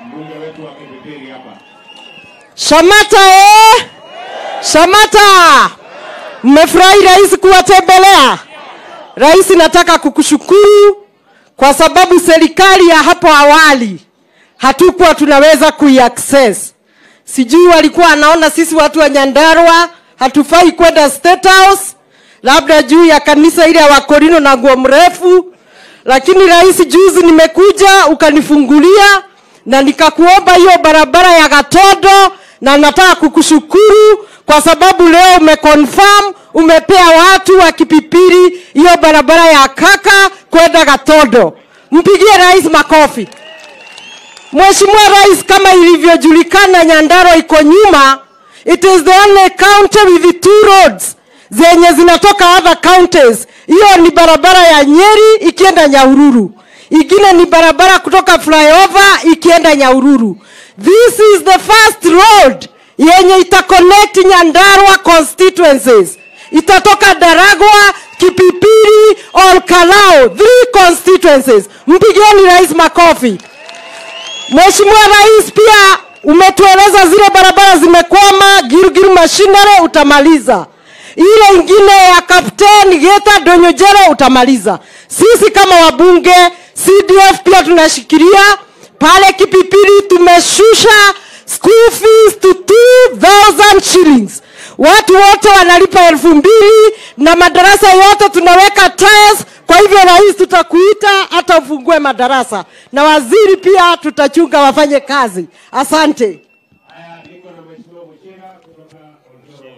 mbunge wetu wa Kipipiri hapa. Shamata eh? Shamata, mmefurahi rais kuwatembelea? Rais, nataka kukushukuru kwa sababu serikali ya hapo awali hatukuwa tunaweza kuiaccess. Sijui walikuwa anaona sisi watu wa Nyandarua hatufai kwenda State House, labda juu ya kanisa ile ya Wakorino na nguo mrefu, lakini rais, juzi nimekuja ukanifungulia na nikakuomba hiyo barabara ya Gatondo, na nataka kukushukuru kwa sababu leo umeconfirm umepea watu wa Kipipiri hiyo barabara ya Kaka kwenda Gatondo. Mpigie rais makofi. Mheshimiwa Rais, kama ilivyojulikana, Nyandarua iko nyuma. It is the only county with two roads zenye zinatoka other counties. Hiyo ni barabara ya Nyeri ikienda Nyahururu, ingine ni barabara kutoka flyover ikienda Nyahururu. This is the first road yenye itaconnect Nyandarua constituencies. Itatoka Daragwa, Kipipiri, Olkalao, three constituencies. Mpigieni rais makofi. Mheshimiwa Rais, pia umetueleza zile barabara zimekwama, Girugiru Mashinare utamaliza, ile ingine ya Kapteni Geta Donyojero utamaliza. Sisi kama wabunge CDF pia tunashikilia pale Kipipiri, tumeshusha school fees to 2000 shillings. Watu wote wanalipa elfu mbili na madarasa yote tunaweka tiles. Kwa hivyo rais, tutakuita hata ufungue madarasa, na waziri pia tutachunga wafanye kazi. Asante. Haya, niko na Mheshimiwa Muchira kutoka Oldoro.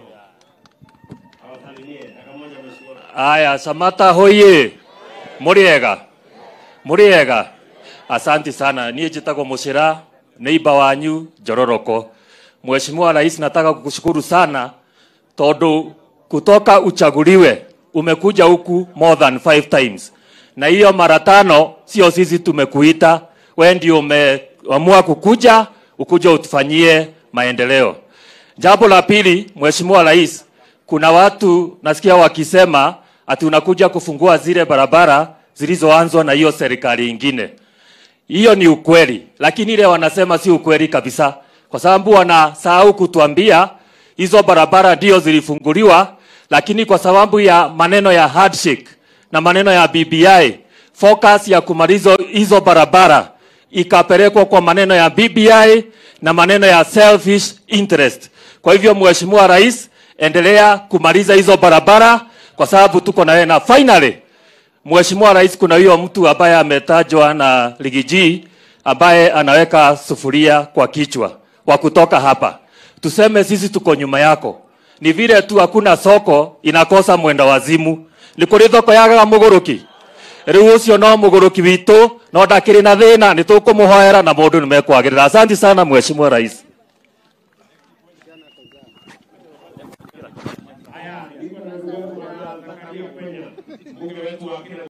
Awasalimie. Dakika moja Mheshimiwa. Aya, Samata hoye. Muriega. Muriega. Asanti sana. Niye jitagwo Muchira, neighbor wanyu Jororoko. Mheshimiwa Rais, nataka kukushukuru sana tondu kutoka uchaguliwe umekuja huku more than five times, na hiyo mara tano sio sisi tumekuita, wewe ndio umeamua kukuja ukuja utufanyie maendeleo. Jambo la pili, Mheshimiwa Rais, kuna watu nasikia wakisema ati unakuja kufungua zile barabara zilizoanzwa na hiyo serikali ingine. Hiyo ni ukweli, lakini ile wanasema si ukweli kabisa, kwa sababu wanasahau kutuambia hizo barabara ndio zilifunguliwa, lakini kwa sababu ya maneno ya handshake na maneno ya BBI, focus ya kumaliza hizo barabara ikapelekwa kwa maneno ya BBI na maneno ya selfish interest. Kwa hivyo, Mheshimiwa Rais, endelea kumaliza hizo barabara kwa sababu tuko na wewe, na finally Mheshimiwa Rais, kuna huyo mtu ambaye ametajwa na Ligiji ambaye anaweka sufuria kwa kichwa wa kutoka hapa. Tuseme sisi tuko nyuma yako, ni vile tu hakuna soko inakosa mwenda wazimu. Nĩ kũrĩ thoko yagaga mũgũrũki rĩu ũcio no mũgũrũki witũ no ndakĩrĩ na thĩna nĩ tũkũmũhoera na mũndũ nĩ mekwagĩrĩra. Asante sana Mheshimiwa Rais. Haya, niko na ndugu yangu wa Zakaria Penya, mbunge wetu wa Kenya.